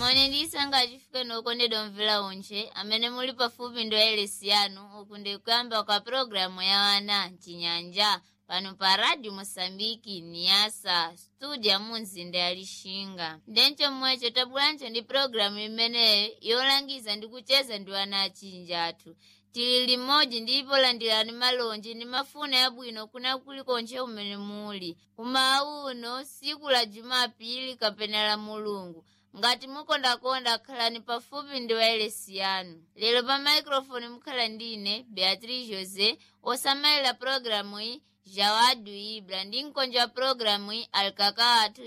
moni ndisanga acifike nokondedwa mvula unche amene muli pafupi ndo elesi yanu uku ndikuyamba kwa programu ya wana mchinyanja pano pa radio mosambiki niasa studio ya munzinda ya lixinga ndenco mmweco tabulanco ndi programu imeneyo yolangiza ndi kucheza ndi wana achinja athu tili limodzi ndipo landirani malonji ndi mafuna yabwino kuna kulikonche umene muli umawu uno siku la jumapili kapena la mulungu ngati mukondakonda khalani pafupi ndi wailesi yanu lero pa microfone mukhala ndine beatrice josé osamalira programu iyi jawadu ibra ndi mkonja wa programu iyi alikaka athu